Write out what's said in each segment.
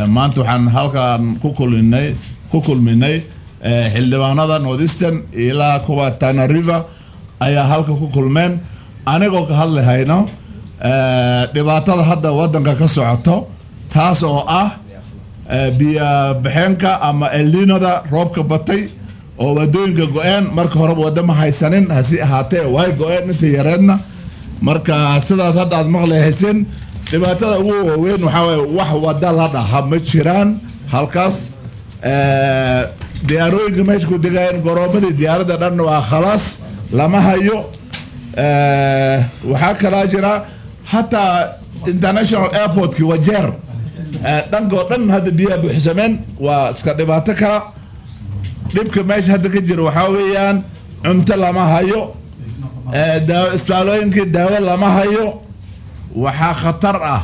maanta waxaan halkan ku kulminay ku kulminay xildhibaanada northeastern ilaa kuwa tana river ayaa halka ku kulmeen anigoo ka hadlahayno dhibaatada hadda wadanka ka socoto taas oo ah biyo baxeenka ama elninada roobka batay oo wadooyinka go-een marka horeba wada ma haysanin hasi ahaatee way go-een inta yareedna marka sidaas hadda aad maqli hayseen dhibaatada ugu waaweyn waxaa waye wax wada la dhaha ma jiraan halkaas diyaarooyinka meesha ku degaayeen goroomadii diyaaradda dhan waa khalaas lama hayo waxaa kalaa jira hataa international airportki wajeer dhankoo dhan hadda biyaha buuxsameen waa iska dhibaato kala dhibka meesha hadda ka jira waxaa weeyaan cunto lama hayo isbitaalooyinkii daawo lama hayo waxaa khatar ah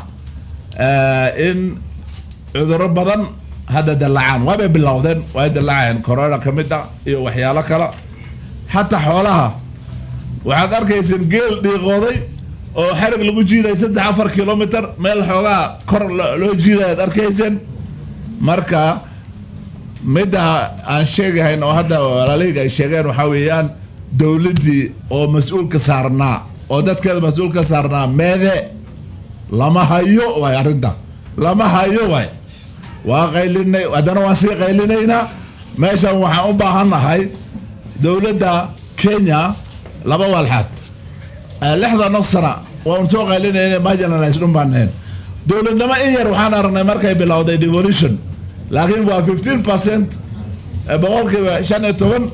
in cuduro badan hadda dallacaan waabay bilowdeen way dallacayeen corona ka mid ah iyo waxyaalo kale xataa xoolaha waxaad arkayseen geel dhiiqooday oo xarig lagu jiiday saddex afar kilomitr meel xoogaa kor loo jiiday aad arkayseen marka midda aan sheegahayn oo hadda walaaleyga ay sheegeen waxaa weeyaan dowladdii oo mas-uulka saarnaa oo dadkeeda mas-uulka saarnaa meede lama hayo waay arrinta lama hayo waay waa qaylinay haddana waan sii qaylinaynaa meeshan waxaan u baahannahay dowladda kenya laba walxaad lixda naf sana waan soo qaylinayna marginalize dhun baan nahayn dowladnimo in yar waxaan aragnay markay bilowday devolution laakiin waa fifteen percent boqolkiiba shan iyo toban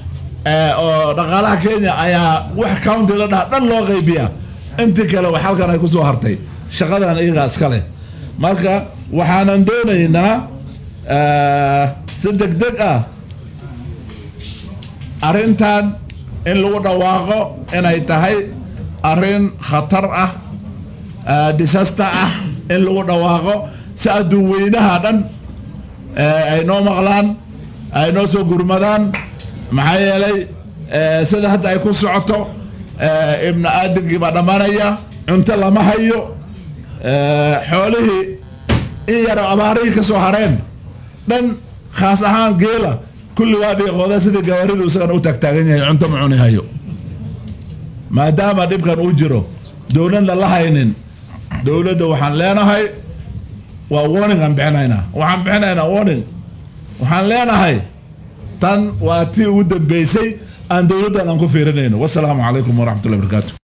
oo dhaqaalaha kenya ayaa wax county la dhaha dhan loo qaybiya intii kale wax halkan ay kusoo hartay shaqadan iyagaa iska leh marka waxaanan doonaynaa si deg deg ah arrintan in lagu dhawaaqo inay tahay arrin khatar ah disaster ah in lagu dhawaaqo si adduun weynaha dhan ay noo maqlaan ay noo soo gurmadaan maxaa yeelay sida hadda ay ku socoto ibna aadankii baa dhammaanaya cunto lama hayo xoolihii in yaro abaarihii ka soo hareen dhan khaas ahaan geela kulli waa dhiiqooda sidii gawaaridu isagana u taagtaagan yahay cunto ma cuni hayo maadaama dhibkan uu jiro dowladna la haynin dowladda waxaan leenahay waa warning aan bixinaynaa waxaan bixinaynaa warning waxaan leenahay tan waa tii ugu dambeysay aan dowladdan aan ku fiirinayno wasalaamu calaykum waraxmatullahi barakaatu